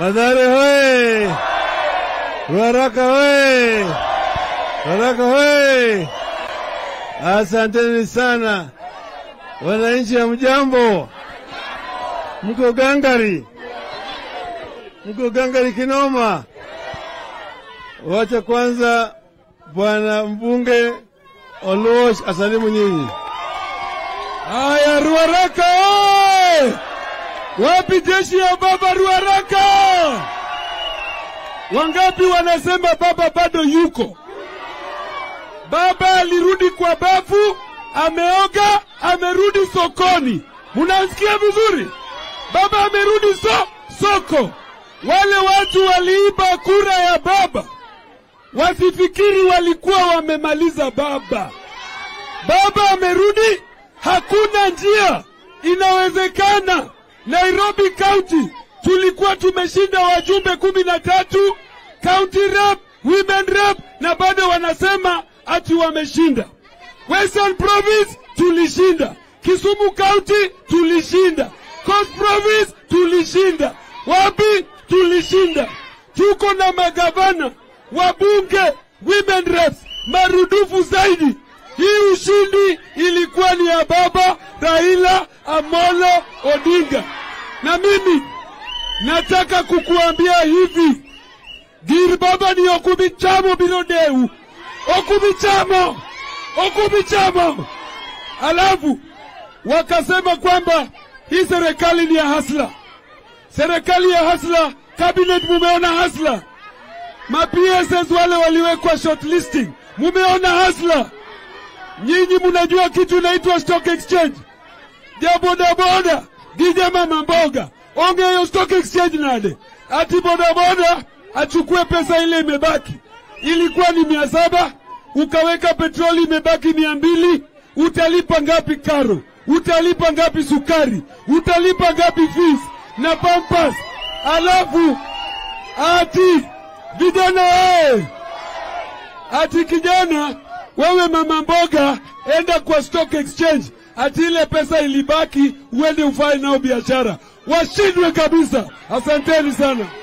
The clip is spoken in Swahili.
Madhare hoye! Ruaraka hoye! Ruaraka hoye! Asanteni sana wananchi ya mjambo, mko gangari, mko gangari kinoma. Wacha kwanza bwana mbunge Oluoch asalimu nyinyi. Haya, Ruaraka oye! Wapi jeshi ya baba Ruaraka? Wangapi wanasema baba bado yuko? Baba alirudi kwa bafu, ameoga, amerudi sokoni. Munasikia vizuri? Baba amerudi so, soko. Wale watu waliiba kura ya baba wasifikiri walikuwa wamemaliza baba. Baba amerudi, hakuna njia inawezekana. Nairobi County tulikuwa tumeshinda wajumbe kumi na tatu county rep, women rep, na bado wanasema ati wameshinda. Western Province tulishinda, Kisumu County tulishinda, Coast Province tulishinda, wapi tulishinda. Tuko na magavana, wabunge, women reps marudufu zaidi. Hii ushindi ilikuwa ni ya baba Raila Amolo Odinga, na mimi nataka kukuambia hivi, gir baba ni okubichamo biro deu, okubichamo, okubichamo. Alafu wakasema kwamba hii serikali ni ya hasla, serikali ya hasla. Cabinet mumeona hasla, ma PSS wale waliwekwa shortlisting, mumeona hasla. Nyinyi munajua kitu inaitwa stock exchange, ja bodaboda gije mama mboga ongeyo stock exchange nade, ati bodaboda achukue pesa ile imebaki, ilikuwa ni mia saba ukaweka petroli imebaki mia mbili utalipa ngapi karo? Utalipa ngapi sukari? Utalipa ngapi fees na pampas? Alafu ati vijana ee, ati kijana wewe mama mboga, enda kwa stock exchange, ati ile pesa ilibaki uende ufanye nao biashara. Washindwe kabisa. Asanteni sana.